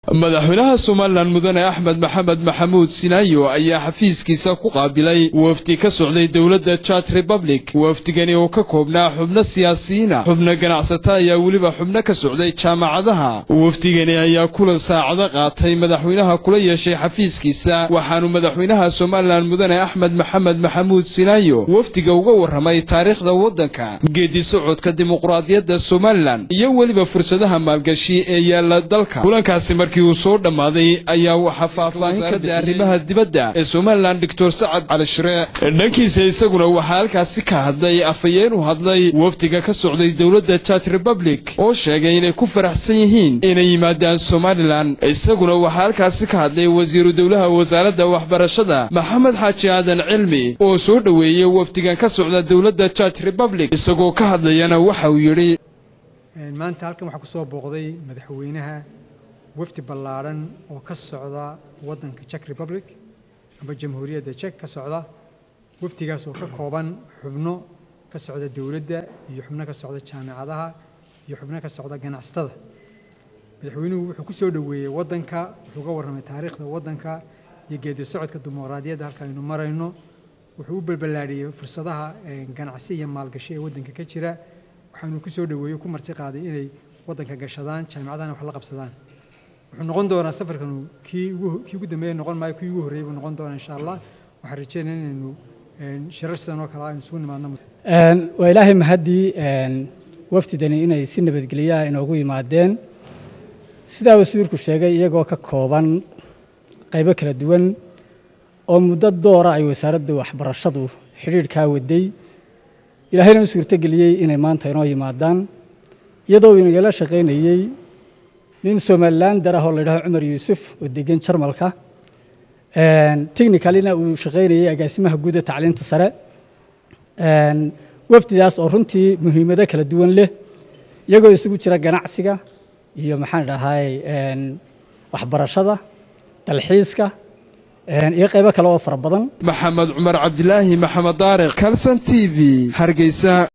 madaxweynaha somalilan mudane axmed maxamed maxamuud sinaayo ayaa xafiiskiisa ku qaabilay wafdi ka socday dowladda jaj republic wafdigani oo ka koobnaa xubno siyaasiyiina xubno ganacsata ayaa weliba xubno ka socday jaamacadaha wafdigani ayaa kulan saacado qaatay madaxweynaha kula yeeshay xafiiskiisa waxaanu madaxweynaha somalilan mudane axmed maxamed maxamuud sinaayo wafdiga uga warramay taariikhda waddanka geedi socodka dimuqraadiyadda somalilan iyo weliba fursadaha maalgashi ee yaalla dalka kulankaasi markii uu soo dhammaaday ayaa waxaa faahfaahin ka da arrimaha dibadda ee somalilan doctor sacad cali shire dhankiisa isaguna waxaa halkaasi ka hadlay afhayeen u hadlay wafdiga ka socday dowladda jaj republic oo sheegay inay ku faraxsan yihiin inay yimaadaan somalilan isaguna waxaa halkaasi ka hadlay wasiiru dowlaha wasaaradda waxbarashada maxamed xaaji aadan cilmi oo soo dhoweeyey wafdigan ka socda dowladda jaj republic isagoo ka hadlayana waxa uu yidhi maanta halkan waxaa ku soo booqday madaxweynaha wafdi ballaadhan oo ka socda waddanka jek republic amba jamhuuriyadda jek ka socda wafdigaas oo ka kooban xubno ka socda dowladda iyo xubno ka socda jaamacadaha iyo xubno ka socda ganacsatada madaxweynuhu wuxuu ku soo dhoweeyey waddanka wuxuu ga warramay taariikhda waddanka iyo geedi socodka dimuqraadiyadda halka aynu marayno wuxuu u balballaadhiyey fursadaha ganacsi iyo maalgashi ee waddanka ka jira waxaanu ku soo dhoweeyey ku marti qaaday inay waddanka gashadaan jaamacadahana wax la qabsadaan wuxuu noqon doonaa safarkanu kii ugu kii ugu dambeeya noqon maayo kii ugu horreeyay buu noqon doonaa insha allah waxaan rajeynaya inaynu shirar sidan oo kale aynu isugu nimaadno waa ilaahay mahaddii wafdidani inay si nabadgelyaha inoogu yimaadeen sidaa wasiirku sheegay iyagoo ka kooban qaybo kala duwan oo muddo doora ay wasaaradda waxbarashadu xidhiidhkaa waday ilaahayna u suurtogeliyey inay maanta inoo yimaadaan iyadoo uu inagala shaqaynayey nin somalilan dar ah oo la yidhaho cumar yuusuf oo degan jarmalka technicalina uu shaqaynayey agaasimaha guud ee tacliinta sare wafdidaas oo runtii muhiimado kala duwan leh iyagoo isugu jira ganacsiga iyo maxaan dhahay waxbarashada dalxiiska iyo qaybo kale oo fara badan maxamed cumar cabdilaahi maxamed daariq kalson t v hargeysa